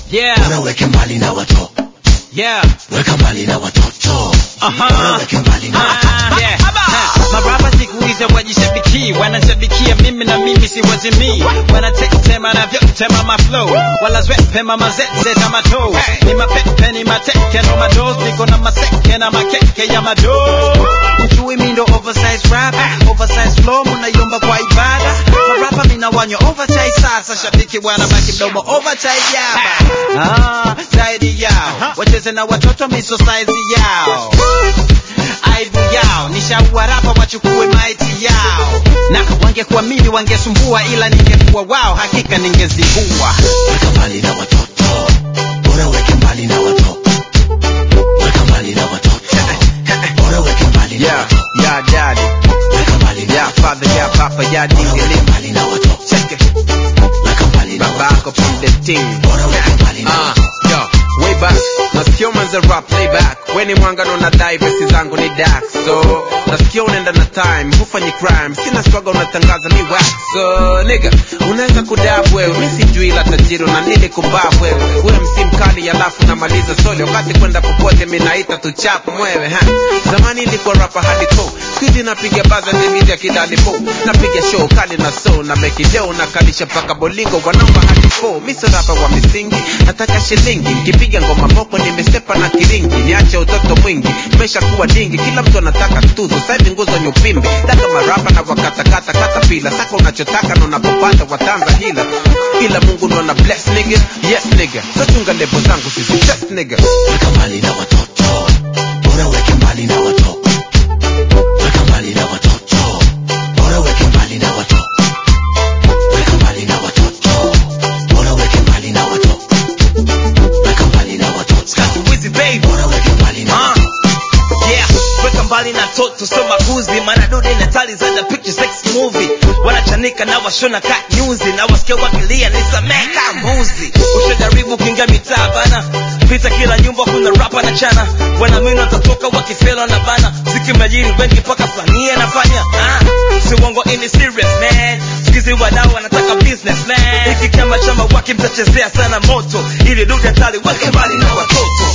Yeah. bora weke mbali na watoto Yeah. weka mbali na watoto Aha. bora weke mbali na watoto Ah, yeah. Ha, marapa siku hizi wajishabiki wanashabikia mimi na mimi si wazimii wanatetema na vyotema maflow wala zwepema mazeze na mato ni mapepe ni mateke no mados niko na maseke na makeke ya mado ujui mindo oversize rap oversize flow munayomba kwa ibada marapa mina wanyo overtime sasa shabiki bwana baki mdomo overtime yaba ah, zaidi yao wacheze na watoto miso size yao aibu yao nishawarapa wachukue maiti yao na wangekuamini wangesumbua ila ningekuwa wao hakika ningezingua weka mbali na watoto bora weke mbali na watoto weka mbali na watoto bora weke mbali na Yeah, watoto yeah, daddy. weka mbali na Yeah, watoto father, yeah, papa, yeah, bora dingy weke limb. mbali na watoto Check it. weka mbali na Back watoto up on the team. bora weke mbali na Ah, watoto yo, way back. Nasikia umeanza rap playback. We ni mwangano na dai vesi zangu ni dark. So, nasikia unaenda na time, hufanyi crime. Sina struggle unatangaza ni wax. So, nigga, unaweza kudab wewe. Mi sijui la tajiri na nini kumbab wewe. Wewe msi mkali alafu namaliza soli. Wakati kwenda popote mi naita tu chap mwewe. Ha. Zamani ilikuwa rapa hadi ko. Sikuizi napiga baza ndividi ya kidalipo. Napiga show kali na soul na beki leo nakalisha paka bolingo wanaomba hadi fo. Mi sio rapa wa misingi, nataka shilingi. Nikipiga ngoma moko nimestepa na kiringi. Niache utoto mwingi, mesha kuwa dingi. Kila mtu anataka tuzo, sasa hivi nguzo nyupimbi. Daka marapa na wakatakata kata pila. Saka unachotaka na unapopata watanza hila. Ila Mungu ndo ana bless nigga. Yes nigga. So chunga level zangu sisi test nigga. weka mbali na watoto bora weke mbali na watoto weka mbali na watoto bora weke mbali na watoto weka mbali na watoto bora weke mbali na watoto weka mbali na watoto Wizi baby bora weke mbali na Ah, watoto yeah weka mbali na toto so maguzi maana dude na tali za the picture sex movie wanachanika na washona ka nyuzi na wasikia wakilia ni sameka mbuzi ushajaribu kuingia mitaa bana pita kila nyumba kuna rapa na chana wanaamini watatoka wakifela na bana zikimajiri wengi mpaka sania nafanya ah, si uongo ini serious man sikizi wadau wanataka business man hiki chama chama waki mtachezea sana moto ili dude tali weke mbali na watoto